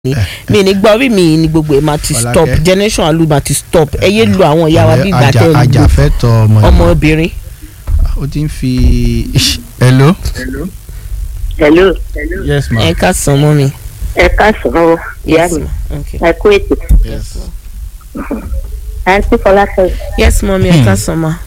ni mi ní gbọ́ orí mi ní gbogbo ẹ̀ máa ti Fọlákẹ́. stop generation alu máa ti stop ẹ yé lu àwọn ìyá wa bí ìgbà Ajá- tẹ́ ẹ lu ajàfẹ́tọ̀ ọmọ Yorùbá. ọmọbìnrin. ó ti ń fi hello. hello yes ma. ẹ ká sàn mọ́ mi. ẹ káàsán o ìyá Yes, mi ma. Okay. ẹ kú ètò yes. àǹtí fọlákẹ́ yes mọ́mí ẹ ká sàn ma.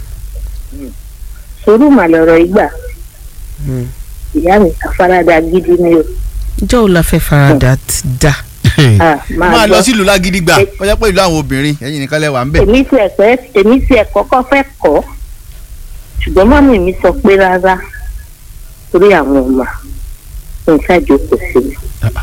sùúrù mà lọ̀rọ̀ ìgbà Hmm. ìyá mi àfaradà gidi ni o ìjọ́ wo la fẹ́ farada ti da. Ah, máa máa lọ gbọ́. sílùú lágídígbà ó jẹ́ pé ìlú àwọn obìnrin ẹ̀yin nìkan lẹ wà ń bẹ̀. èmi tí ẹ fẹ́ èmi tí ẹ kọ́kọ́ fẹ́ kọ́ ṣùgbọ́n mọ́mì mi sọ pé rárá torí àwọn ọmọ nǹkan ìjókòó sí mi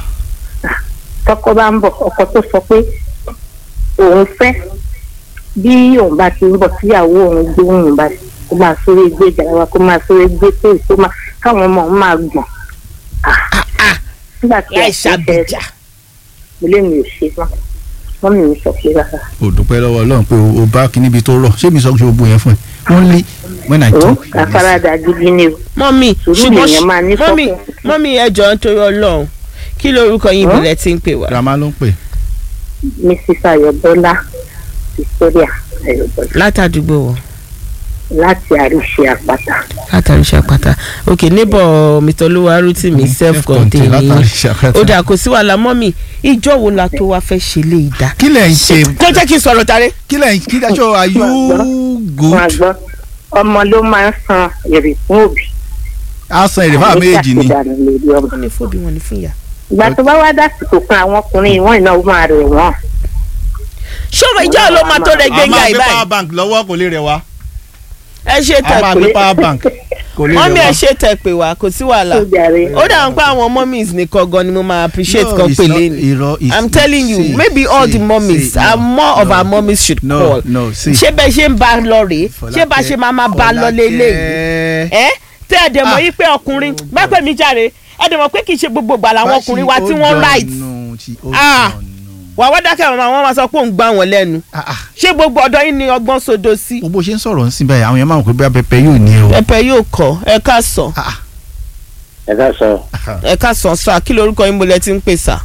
tọkọ bá ń bọ̀ ọkọ tó sọ pé òun fẹ́ bí òun bá ti ń bọ̀ tíyàwó òun gbé òun bá kó máa sórí gbé ìjàlá kó máa sórí gbé tó ìtó máa káwọn ọmọ òun máa gbọ̀n Ah, nígbà tí láì a ṣe ṣàbíjà. ilé mi ò ṣe mọ́ mọ́mì mi sọ pé rárá. o dúpẹ́ lọ́wọ́ Ọlọ́run pé o- o bá kíní ibi tó rọ̀ ṣé mi sọ pé o bu yẹn fún ẹ only when I ó talk. you listen. àfaradà gidi ni o. mọ́mí Sùúrù ṣùgbọ́n lèèyàn máa ní mọ́mí fọ́kàn. mọ́mí ẹ jọ̀ọ́ nítorí Ọlọ́run kí lorúkọ yín Huh? ìbílẹ̀ tí ń pè wá. grandma ló ń pè. mrs ayọ̀bọ́lá victoria ayọ̀bọ́lá látàdúgbò wọ láti àríṣe àpáta. látàrí ṣàpàtà ok neighbor mr olúwarútì mi self contained látàrí ni ṣàkátà. ó dà kò sí wàhálà mọ́mí ìjọ́ wo la tó wá fẹ́ ṣe lé ìdá. kí lẹ̀ ń ṣe kó jẹ́ kí n sọ̀rọ̀ tare. kí lẹ̀ ń kí dájọ́ are you wọn good. gbọ́ ọmọ ló máa ń san èrè fún òbí. a san èrè fáwọn méjì ni. àṣìdànù lórí ọmọ. wọ́n ní fóbi wọn ní fún ìyá. ìgbà tó bá wá dásìkò kan àwọn ọkùnrin ìwọ̀n ìnáwó máa rẹ̀ wọ́n. ṣọ́ọ̀bù ìjọ́ ló máa tó rẹ̀ a gbẹ̀ngà máa gbé ìbáyìí. power bank lọ́wọ́ kò lè rẹ̀ wá. ẹ ṣe a tẹ̀ máa gbé pé power bank kò lè mọ́mí rẹ̀ ẹ wá. ṣe tẹ̀ pé wá kò sí wàhálà. tó jàre. ó dà ń pa àwọn mummies nìkan gan ni mo máa appreciate No, kan it's pè not- lẹ́nu. irọ́, it's- I'm telling you see, maybe all see, the mummies see, are no, more of no, our mummies should no, call. no, see. ṣé bẹ́ẹ̀ ṣe ń bá a lọ rèé ṣé bá a ṣe máa máa bá a lọ lélẹ̀ Fọlákẹ́. ẹ tẹ́ ẹ dẹ̀ mọ̀ Ah. yí pé ọkùnrin Oh, bá pè mí jáde ẹ dẹ̀ mọ̀ pé kì í ṣe gbogbo ìgbà làwọn ọkùnrin wa tí wọ́n right Ah. wà wá dákẹ́ àwọn àwọn máa sọ pé òun gbá wọn lẹ́nu ṣé gbogbo ọ̀dọ́ yín ni ọgbọ́n sodo sí. gbogbo ṣe ń sọ̀rọ̀ ń sìn báyìí àwọn èèyàn máa ń pè bóyá pẹpẹ yóò ní o. pẹpẹ yóò kọ ẹ ká sọ Ah, ẹ ká sọ ẹ ká sọ sá kí lorúkọ yín mo lẹ ti ń pè sá.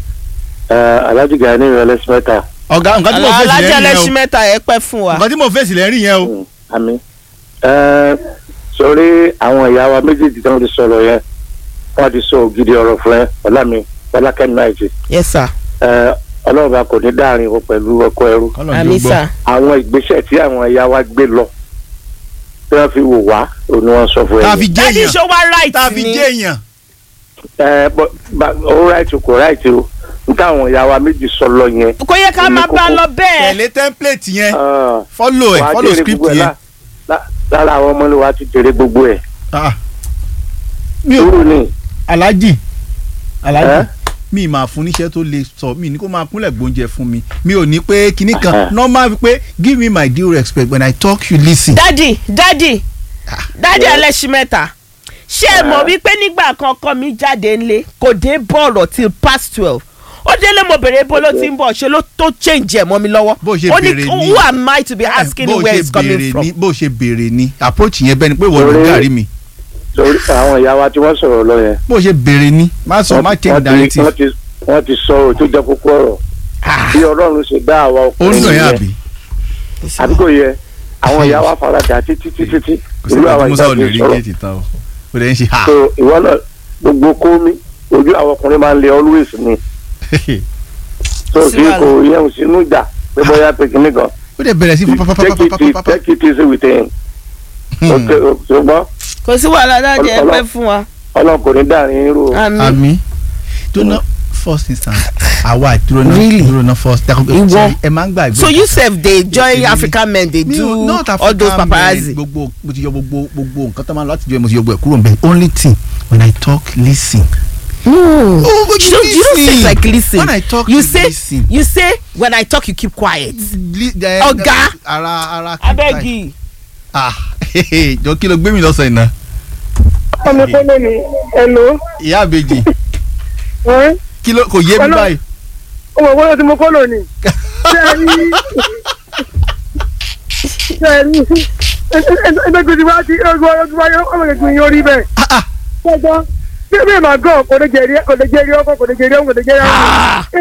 alájú gani ìrọ̀lẹ́ sẹ́mẹ́ta ọ̀gá nǹkan tí mo fèsì alájẹ lẹ́rìn ẹlẹ́sìn yẹn mẹ́ta ẹ pẹ́ fún o wa. nǹkan tí mo fèsì lẹ́rìn yẹn o. àmì sọrí àwọn ìyá wa méjèèjì tí wọ́n ti sọ̀rọ̀ yẹn wọ́n ti sọ ògidì ọ̀rọ̀ fún ẹ ọlámi ọlákẹ́mi náìjì yes sir ọlọ́ọ̀bá kò ní dáàrin o pẹ̀lú ọkọ ẹrú Kọ́lọ̀ ń àmì jó gbọ́. sá. àwọn ìgbésẹ̀ tí àwọn ìyá wa gbé lọ tí wọ́n fi wò wá òun ni wọ́n sọ fún tá a ẹ fi jẹ́ dádì èèyàn ṣó wá right tá a fi ni jẹ́ èèyàn. ẹ bọ bá- ó ráìtì kò ráìtì o níta àwọn ìyá wa méjì sọ lọ yẹn kò yẹ ká Ní máa bá a kókó. lọ bẹ́ẹ̀. tẹ̀lé template yẹn ah, follow ẹ̀ wàá follow jèrè script gbogbo ẹ̀ yẹn. lá- lá- lára àwọn ọmọ ni wàá ti jèrè gbogbo ẹ̀ Ah. mi ò sùúrù ni alájì ẹ alájì mi máa fún níṣẹ́ tó lè sọ mi ní kó máa kúnlẹ̀ gbóúnjẹ fún mi mi ò ní pé kinní kan Ah. normal pé give me my due respect when I talk you listen. dádì dádì dádì Yes. ẹlẹ́sìn mẹ́ta ṣé ẹ mọ̀ Ah. wípé nígbà kan ọkọ mi jáde ńlé kò dé bọ̀rọ̀ till past twelve ó délé mo bèrè bó ló ti ń bọ̀ ṣe ló tó change ẹ̀ mọ́ mi lọ́wọ́ Bó ṣe ó ní bèrè ni- who am I to be asking bó where ṣe it's coming béèrè from. ni bó ṣe béèrè ni approach yẹn bẹ́ẹ̀ ni pé wọ́n ló Torí- gàrí mi torí àwọn ìyá wa tí wọ́n sọ̀rọ̀ lọ yẹn bó ṣe béèrè ni má sọ má wọ́n change ti- directive wọ́n ti wọ́n ti sọ ohun tó jẹ́ kókó ọ̀rọ̀ bí ọlọ́run ṣe dá àwa ó ń ọkùnrin dùn yẹn nìyẹn àbí àdúgbò yẹ àwọn ìyá wa faradà títí títí tí kò sí irú ìgbà àwọn tí musa ò lè ìgbà rí tó sọ̀rọ̀ géètì tán o ó lè ń ṣe ha so ìwọ náà gbogbo kómi ojú àwọn ọkùnrin máa ń lé always ni so Sí kí wàhálà. kò yẹn sínú ìjà pé bóyá pé kíní kan ó dẹ̀ bẹ̀rẹ̀ sí take it pápápápápápápá take it easy with him ok ṣùgbọ́n kò sí wàhálà dádì ẹ Ọlọ́- pẹ́ fún wa. ọlọ́run kò ní dáàrin irú àmín àmì tó ná first instance àwa ìdúró náà Really? ìdúró náà first Ìwọ? ẹ máa ń gbàgbé so you sef dey join Èmi- African men dey Mi ò- do not all those African men, paparazzi. gbogbo mo ti yọ gbogbo gbogbo nǹkan tó máa ń lọ láti jọ ẹ mo ti yọ gbogbo ẹ kúrò nbẹ only thing when I talk listen. no Oh, but you don't you don't say listen. like listen When I talk, you you say listen. you say when I talk you keep quiet. Ọ̀gá. ọ̀gá ara ara abegi ah jọ kí ló gbé mi lọ́sàn iná ọmọ tó lé mi ẹ̀lò ìyá àbèjì kí ló kò yé mi Ọlọ́- báyìí. ọmọ ìwọ́n tí mo kọ́ lónìí ṣé ẹ rí ṣé ẹ rí ẹgbẹ́gbẹ́sí wá sí ọgbọ́n ọgbọ́n ọmọ kẹ̀kẹ́ yóò rí bẹ́ẹ̀. Ah, ah. gbọ́dọ̀ bí mi máa gàn kò lè jẹ́rí kò lè jẹ́rí ọkọ kò lè jẹ́rí ọkọ kò lè jẹ́rí ọkọ.